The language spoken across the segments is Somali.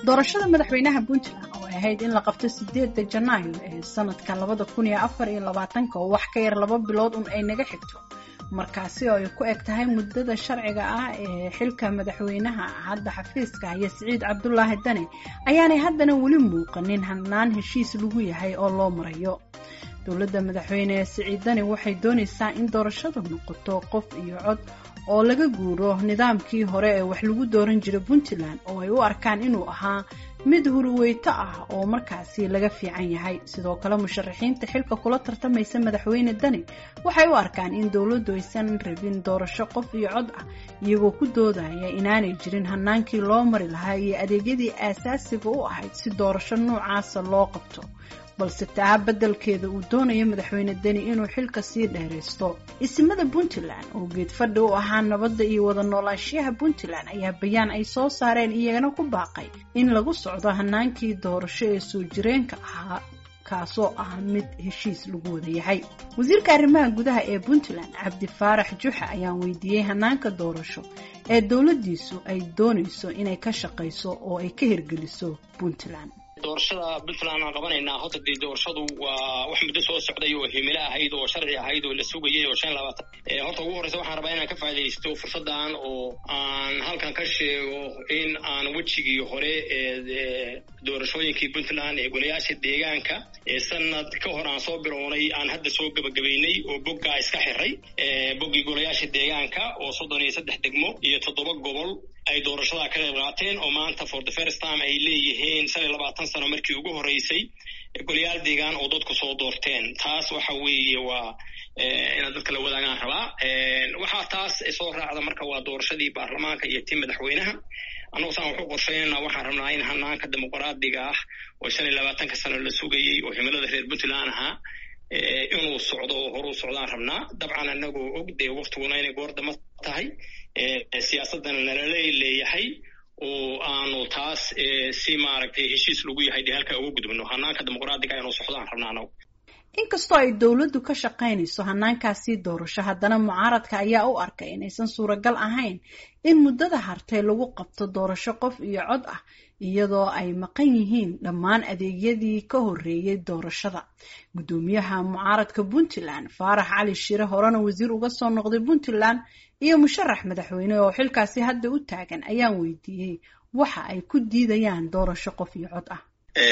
doorashada madaxweynaha puntland oo ay ahayd in la qabto sideedda janaayo ee sanadkan labada kun iyo afar iyo labaatanka oo wax ka yar laba bilood un ay naga xigto markaasi oo ay ku eg tahay muddada sharciga ah ee xilka madaxweynaha hadda xafiiska haya siciid cabdulaahi dane ayaanay haddana weli muuqanin hanaan heshiis lagu yahay oo loo marayo dowladda madaxweyne siciid dane waxay doonaysaa in doorashadu noqoto qof iyo cod oo laga guuro nidaamkii hore ee wax lagu dooran jiray puntland oo ay u arkaan inuu ahaa mid huruweyto ah oo markaasi laga fiican yahay sidoo kale musharaxiinta xilka kula tartamaysa madaxweyne dani waxay u arkaan in dowladdu aysan rabin doorasho qof iyo cod ah iyagoo ku doodaya inaanay jirin hanaankii loo mari lahaa iyo adeegyadii aasaasiga u ahayd si doorasho noocaasa loo qabto balse taa beddelkeeda uu doonayo madaxweyne deni inuu xilka sii dheeraysto isimada puntland oo geed fadhi u ahaa nabadda iyo wada noolaanshiyaha puntland ayaa bayaan ay soo saareen iyagana ku baaqay in lagu socdo hanaankii doorasho ee soo jireenka ahaa kaasoo ah mid heshiis lagu wada yahay wasiirka arrimaha gudaha ee puntland cabdi faarax juxa ayaan weydiiyey hanaanka doorasho ee dowladdiisu ay doonayso inay ka shaqayso oo ay ka hirgeliso puntland doorashada puntland aan qabanaynaa horta dee doorashadu waa wax muddo soo socday oo himilo ahayd oo sharci ahayd oo la sugayay oo shan labaatan horta ugu horreysa waxaan rabaa inaan ka faaidaysto fursaddan oo aan halkan ka sheego in aan wejigii hore ee doorashooyinkii puntland ee golayaasha deegaanka ee sanad ka hor aan soo bilownay aan hadda soo gebagabaynay oo boggaa iska xiray boggii golayaasha deegaanka oo soddon iyo saddex degmo iyo toddoba gobol ay doorashada ka qayb qaateen oo maanta for the first time ay leeyihiin shan iyo labaatan sano markii ugu horreysay golayaal deegaan oo dadku soo doorteen taas waxa weeye waa inaad dadka la wadaagaan rabaa waxaa taas soo raacda marka waa doorashadii baarlamaanka iyo tii madaxweynaha annagu saan waxu qorsheynana waxaan rabnaa in hanaanka dimuqraadiga ah oo shan iyo labaatanka sano la sugayey oo himilada reer puntland ahaa inuu socdo oo horuu socdaan rabnaa dabcan anagoo og dee waktiguna inay goordama tahay siyaasadana nalala leeyahay oo aanu taas si maaragtay heshiis lagu yahay dee halkaa uga gudubno hanaanka dimuqraadiga inuu socdaan rabnaa anagu inkastoo ay dowladdu ka shaqaynayso hanaankaasii doorasho haddana mucaaradka ayaa u arkay inaysan suuragal ahayn in muddada hartay lagu qabto doorasho qof iyo cod ah iyadoo ay maqan yihiin dhammaan adeegyadii ka horreeyay doorashada guddoomiyaha mucaaradka puntland faarax cali shire horena wasiir uga soo noqday puntland iyo musharax madaxweyne oo xilkaasi hadda u taagan ayaan weydiiyey waxa ay ku diidayaan doorasho qof iyo cod ah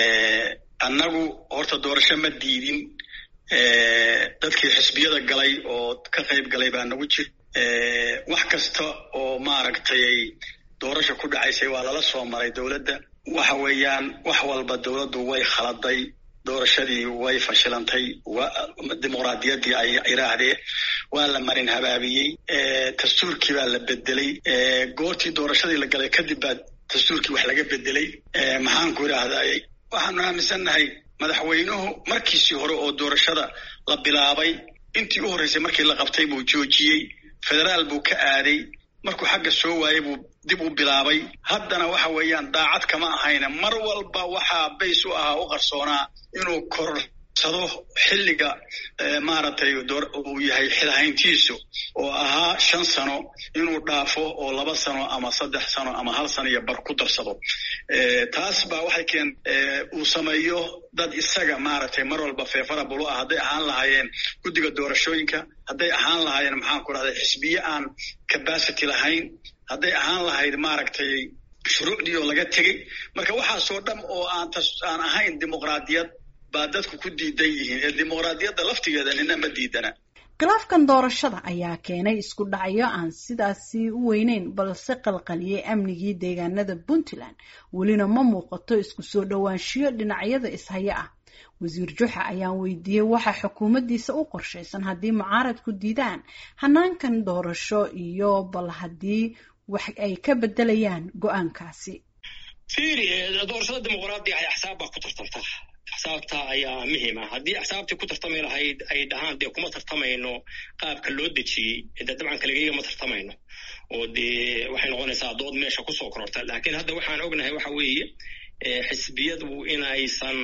annagu horta doorasho ma diidin dadkii xisbiyada galay oo ka qayb galay baa nagu jir wax kasta oo maaragtay doorasha ku dhacaysay waa lala soo maray dowladda waxa weeyaan wax walba dowladdu way khaladay doorashadii way fashilantay dimuqraadiyaddii ay iraahdeen waa la marin habaabiyey dastuurkii baa la bedelay goortii doorashadii la galay kadib baa dastuurkii wax laga bedelay maxaan ku idhaahday waxaanu aaminsannahay madaxweynuhu markiisii hore oo doorashada la bilaabay intii u horreysay markii la qabtay buu joojiyey federaal buu ka aaday markuu xagga soo waayey buu dib u bilaabay haddana waxa weeyaan daacad kama ahayna mar walba waxaa bays u ahaa u qarsoonaa inuu korsado xilliga maaragtay uu yahay xilhayntiisu oo ahaa shan sano inuu dhaafo oo laba sano ama saddex sano ama hal sano iyo bar ku darsado taas baa waxay keen uu sameeyo dad isaga maaragtay mar walba feefarabulu ah hadday ahaan lahaayeen guddiga doorashooyinka hadday ahaan lahaayeen maxaan ku rahday xisbiye aan capacity lahayn hadday ahaan lahayd maaragtay shuruucdii oo laga tegey marka waxaasoo dham oo aan aan ahayn dimuqraadiyad baa dadku ku diidan yihiin ee dimuqraadiyadda laftigeeda nina ma diidana khilaafkan doorashada ayaa keenay isku dhacyo aan sidaasi u weyneyn balse qalqaliyey amnigii deegaanada puntland welina ma muuqato isku soo dhowaanshiyo dhinacyada ishaya ah wasiir juxa ayaan weydiiyey waxa xukuumaddiisa u qorshaysan haddii mucaaradku diidaan hanaankan doorasho iyo bal haddii wax ay ka bedelayaan go-aankaasi fiiri doorashada dimuqraadiga ay axsaab baa ku tartamtaa axsaabta ayaa muhiim ah haddii axsaabtii ku tartami lahayd ay dhahaan dee kuma tartamayno qaabka loo dejiyey de dabcan kaligeyga ma tartamayno oo dee waxay noqonaysaa dood meesha kusoo kororta laakiin hadda waxaan ognahay waxa weeye xisbiyadu in aysan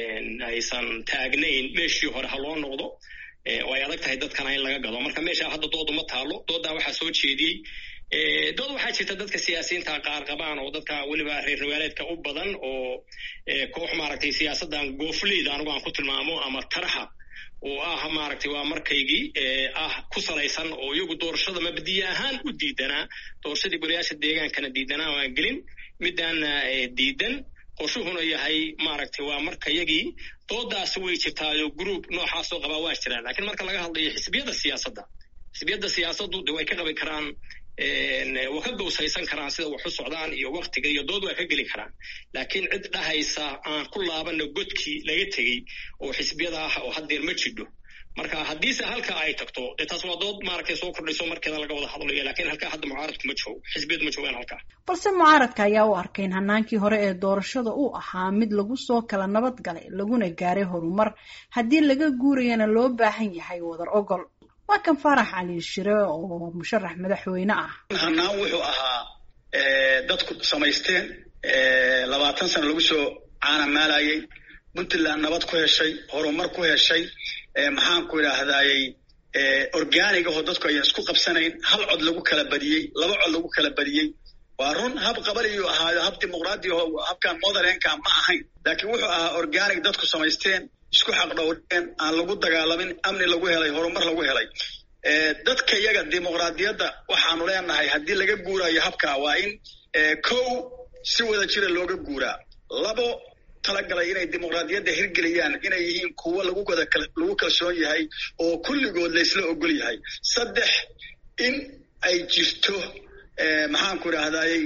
aysan taagnayn meeshii hore ha loo noqdo oo ay adag tahay dadkana in laga gado marka meesha hadda doodu ma taalo dooddaa waxaa soo jeediyey dood waxaa jirta dadka siyaasiyiinta qaar qabaan oo dadka weliba reer magaaleedka u badan oo koox maaragtay siyaasaddan goofleyda anigu aan ku tilmaamo ama taraha oo ah maaragtay waa markaygii ah ku salaysan oo iyagu doorashada mabadiye ahaan u diidanaa doorashadii golayaasha deegaankana diidanaa waan gelin midaana diidan qorshuhuna yahay maaragtay waa markayagii doodaasi way jirtaayo group noocaasoo qabaa waa jiraan lakiin marka laga hadlayo xisbiyadda siyaasadda xisbiyadda siyaasaddu de way ka qabi karaan waa ka gowsaysan karaan sida wax u socdaan iyo waktiga iyo dood waa ka geli karaan laakiin cid dhahaysa aan ku laabana godkii laga tegey oo xisbiyada ah oo haddeer ma jidho marka haddiise halka ay tagto dee taas waa dood maaragtay soo kordhayso markeeda laga wada hadlayo lakiin halkaa hadda mucaaradku ma joogo xisbiyadu ma joogaan halkaa balse mucaaradka ayaa u arkay in hanaankii hore ee doorashada uu ahaa mid lagu soo kala nabad galay laguna gaaray horumar haddii laga guurayana loo baahan yahay wadar ogol waa kan faarax cali shire oo musharax madaxweyne ah hanaan wuxuu ahaa dadku samaysteen labaatan sano lagu soo caanamaalayay puntland nabad ku heshay horumar ku heshay maxaan ku idhaahdayey organig ahoo dadku ayaan isku qabsanayn hal cod lagu kala badiyey laba cod lagu kala badiyey waa run hab qabaliyuu ahaayo hab dimuqraadi aho habkan motherlandka ma ahayn laakiin wuxuu ahaa organic dadku samaysteen isku xaqdhowreen aan lagu dagaalamin amni lagu helay horumar lagu helay dadka iyaga dimuqraadiyadda waxaanu leenahay haddii laga guurayo habka waa in kow si wada jira looga guuraa labo talagalay inay dimuqraadiyadda hirgeliyaan inay yihiin kuwo lagu wada lagu kalsoon yahay oo kulligood laysla ogol yahay saddex in ay jirto maxaanku idhaahdayey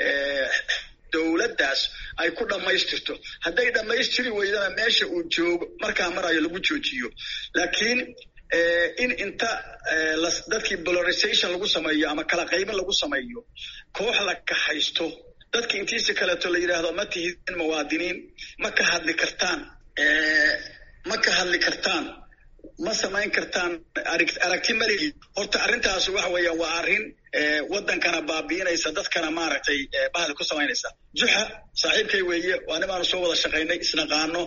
dowladdaas ay ku dhammaystirto hadday dhammaystiri weydana meesha uu joogo markaa marayo lagu joojiyo laakiin in inta dadkii polarization lagu sameeyo ama kala qaybin lagu sameeyo koox la kaxaysto dadki intiisi kaleeto la yidhaahdo ma tihidin muwaadiniin ma ka hadli kartaan ma ka hadli kartaan ma samayn kartaan aragti maligi horta arrintaas waxa weeya waa arrin waddankana baabi'inaysa dadkana maaragtay bahdi ku samaynaysa juxa saaxiibkay weeye waa nimaanu soo wada shaqaynay isnaqaano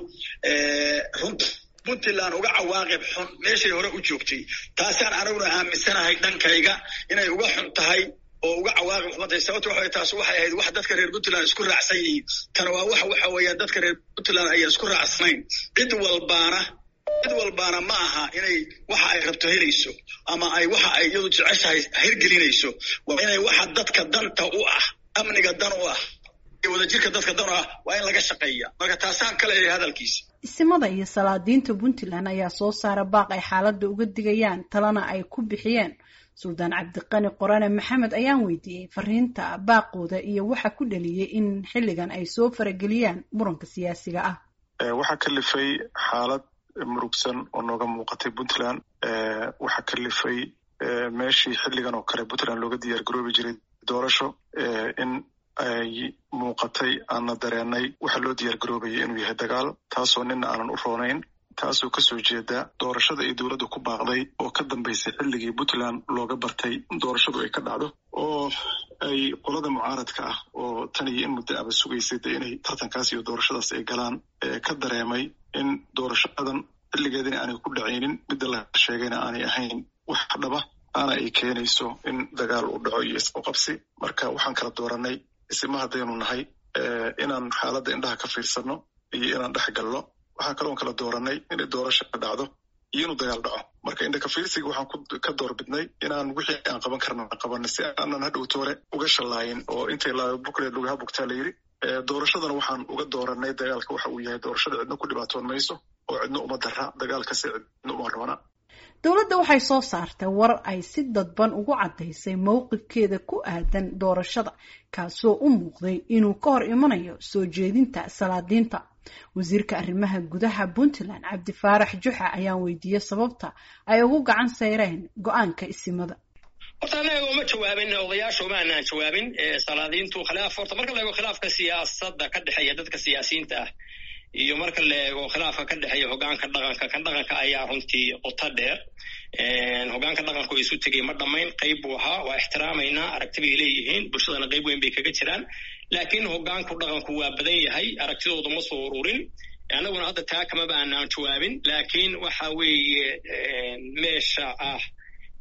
runta puntland uga cawaaqib xun meeshay hore u joogtay taasaan aniguna aaminsanahay dhankayga inay uga xun tahay oo uga cawaaqib xumatay sababto waxa taas waxay ahayd wax dadka reer puntland isku raacsan yihiin tana waa wax waxa weeyaan dadka reer puntland ayaan isku raacsanayn cid walbaana cid walbaana ma aha inay waxa ay rabto helayso ama ay waxa ay iyadu jeceshahay hirgelinayso waa inay waxa dadka danta u ah amniga dan u ah wadajirka dadka dan u ah waa in laga shaqeeya marka taasaan ka leeyahay hadalkiisa isimada iyo salaadiinta puntland ayaa soo saara baaq ay xaaladda uga digayaan talana ay ku bixiyeen suldaan cabdiqani qorane maxamed ayaan weydiiyey fariinta baaqooda iyo waxa ku dhaliyey in xilligan ay soo farageliyaan muranka siyaasiga ah waxaa kalifay xaalad murugsan oo nooga muuqatay puntland waxaa kalifay meeshii xilligan oo kale puntland looga diyaar garoobi jiray doorasho in ay muuqatay aanna dareenay waxaa loo diyaar garoobayay inuu yahay dagaal taasoo nina aanan u roonayn taasoo kasoo jeeda doorashada ay dowladda ku baaqday oo ka dambaysay xilligii puntland looga bartay doorashadu ay ka dhacdo oo ay qolada mucaaradka ah oo tan iyo in muddo aba sugaysay de inay tartankaas iyo doorashadaas ay galaan ka dareemay in doorashadan xilligeedina aanay ku dhacaynin midda la sheegayna aanay ahayn wax dhaba aana ay keenayso in dagaal uu dhaco iyo isqoqabsi marka waxaan kala dooranay isima haddaynu nahay inaan xaaladda indhaha ka fiirsanno iyo inaan dhex galno waxaa kaloon kala dooranay inay doorasha dacdo iyo inuu dagaal dhaco marka indhaka fiirsiga waxaan ka doorbidnay inaan wixii aan qaban karna qabanay si aanan hadhowto hore uga shallaayin oo intay bukle lugaha bugtaa la yidhi doorashadana waxaan uga dooranay dagaalka waxa uu yahay doorashada cidna ku dhibaatoon mayso oo cidna uma dara dagaalkasi cidna uma roona dowladda waxay soo saartay war ay si dadban ugu caddaysay mowqifkeeda ku aadan doorashada kaasoo u muuqday inuu ka hor imanayo soo jeedinta salaadiinta wasiirka arrimaha gudaha puntland cabdifaarax juxa ayaan weydiiyey sababta ay ugu gacan sayreen go-aanka isimada horta anaga uma jawaabin odayaasha uma anaan jawaabin salaadiintu khilaaf horta marka la eego khilaafka siyaasadda ka dhexeeya dadka siyaasiyiinta ah iyo marka la eego khilaafka ka dhexeeya hogaanka dhaqanka kan dhaqanka ayaa runtii qoto dheer hogaanka dhaqanku isu tegay ma dhammayn qayb buu ahaa waa ixtiraamaynaa aragti bay leeyihiin bulshadana qayb weyn bay kaga jiraan laakiin hogaanku dhaqanku waa badan yahay aragtidooda ma soo ururin annaguna hadda taa kamaba aanaan jawaabin laakiin waxa weeye meesha ah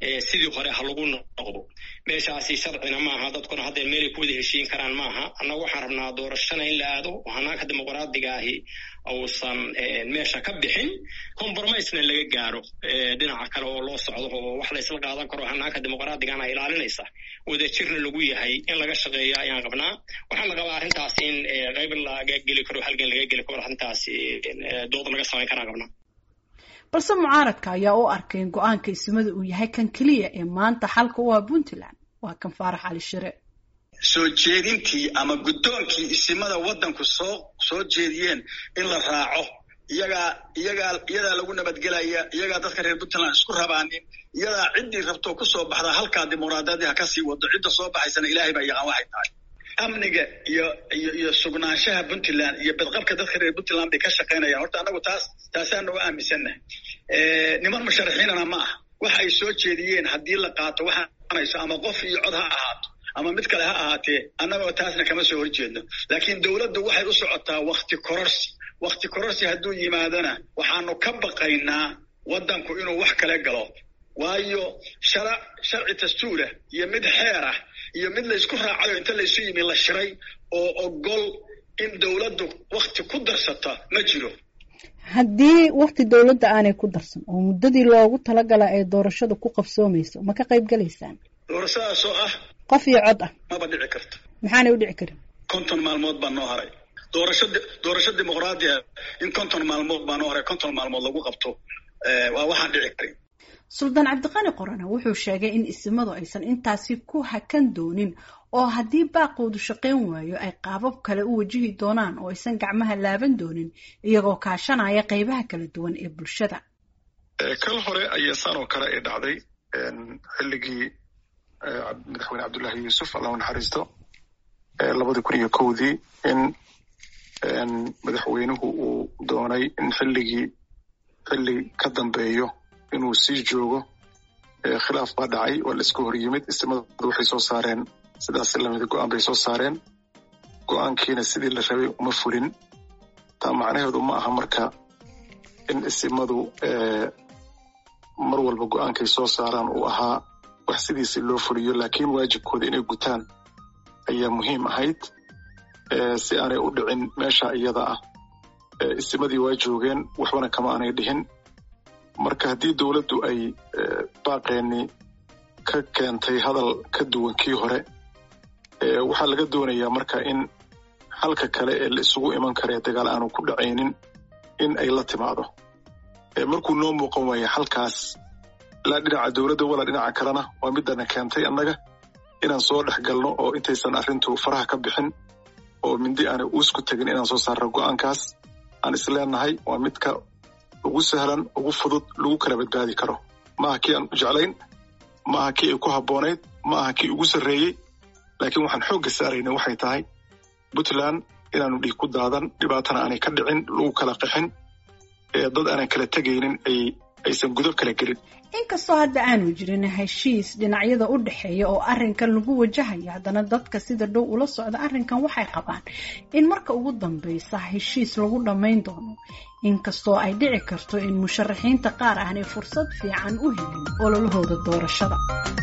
sidii hore ha lagu noqdo meeshaasi sharcina maaha dadkuna haddee meelay ku wada heshiin karaan maaha annagu waxaan rabnaa doorashana in la aado oo hanaanka dimuqraadiga ahi uusan meesha ka bixin compromisena laga gaaro dhinaca kale oo loo socdo oo wax laysla qaadan karo hanaanka dimuqraadigana ilaalinaysa wadajirna lagu yahay in laga shaqeeyo ayaan qabnaa waxaan la qabaa arrintaas in qayb laga geli karo halgan laga geli karo arrintaas dood laga samayn karaan qabnaa balse mucaaradka ayaa u arkay in go-aanka ismada uu yahay kan keliya ee maanta xalka u ah puntland waa kan faarax cali shire soo jeedintii ama guddoonkii isimada waddanku soo soo jeediyeen in la raaco iyagaa iyagaa iyadaa lagu nabadgelaya iyagaa dadka reer puntland isku rabaanin iyadaa ciddii rabtoo ku soo baxdaa halkaa dimuqraadiyadii ha ka sii wado cidda soo baxaysana ilaahay baa yaqaan waxay tahay amniga iyo iyo iyo sugnaanshaha puntland iyo badqabka dadka reer puntland bay ka shaqaynayaan horta annagu taas taasaan uga aaminsannahay niman musharaxiinana ma aha waxa ay soo jeediyeen haddii la qaato waxaanayso ama qof iyo cod ha ahaato ama mid kale ha ahaatee annagoo taasna kama soo horjeedno laakiin dowladdu waxay u socotaa wakti kororsi wakti kororsi hadduu yimaadona waxaanu ka baqaynaa waddanku inuu wax kale galo waayo shara sharci dastuurah iyo mid xeer ah iyo mid laysku raacayo inta laysu yimi la shiray oo ogol in dowladdu wakti ku darsata ma jiro haddii wakti dowladda aanay ku darsan oo muddadii loogu talagala ay doorashada ku qabsoomayso ma ka qayb galaysaan doorashadaas oo ah qof iyo cod ah maba dhici karto maxaanay u dhici karin konton maalmood baa noo haray doorasho doorasho dimuqraadiya in konton maalmood baa noo haray konton maalmood lagu qabto waa waxaan dhici karin suldaan cabdiqani qorane wuxuu sheegay in isimadu aysan intaasi ku hakan doonin oo haddii baaqoodu shaqayn waayo ay qaabab kale u wajihi doonaan oo aysan gacmaha laaban doonin iyagoo kaashanaya qaybaha kala duwan ee bulshada kal hore ayaa saan oo kale ay dhacday xilligii madaxweyne cabdullaahi yuusuf allahu naxariisto labadii kun iyo kowdii in madaxweynuhu uu doonay in xilligii xilli ka dambeeyo inuu sii joogo khilaaf baa dhacay waa la iska hor yimid istimadu waxay soo saareen sidaas lamida go-aan bay soo saareen go-aankiina sidii la rabay uma fulin taa macnaheedu ma aha marka in isimadu mar walba go-aankay soo saaraan uu ahaa wax sidiisi loo fuliyo laakiin waajibkooda inay gutaan ayaa muhiim ahayd si aanay u dhicin meesha iyada ah isimadii waa joogeen waxbana kama aanay dhihin marka haddii dowladdu ay baaqeeni ka keentay hadal ka duwan kii hore waxaa laga doonayaa marka in halka kale ee la isugu iman kara ee dagaal aanu ku dhacaynin in ay la timaado markuu noo muuqan waaya halkaas laa dhinaca dowladda walaa dhinaca kalena waa midana keentay annaga inaan soo dhex galno oo intaysan arrintu faraha ka bixin oo mindi aanay uusku tegin inaan soo saarno go-aankaas aan isleenahay waa midka ugu sahlan ugu fudud lagu kala badbaadi karo maaha kii aan jeclayn maaha kii ay ku habboonayd ma aha kii ugu sarreeyey laakiin waxaan xoogga saarayna waxay tahay puntland inaanu dhiig ku daadan dhibaatana aanay ka dhicin lagu kala qixin dad aanan kala tegaynin aysan gudub kala gelin inkastoo hadda aanu jirin heshiis dhinacyada u dhexeeya oo arrinkan lagu wajahayo haddana dadka sida dhow ula socda arrinkan waxay qabaan in marka ugu dambaysa heshiis lagu dhammayn doono inkastoo ay dhici karto in musharaxiinta qaar aanay fursad fiican u helin ololahooda doorashada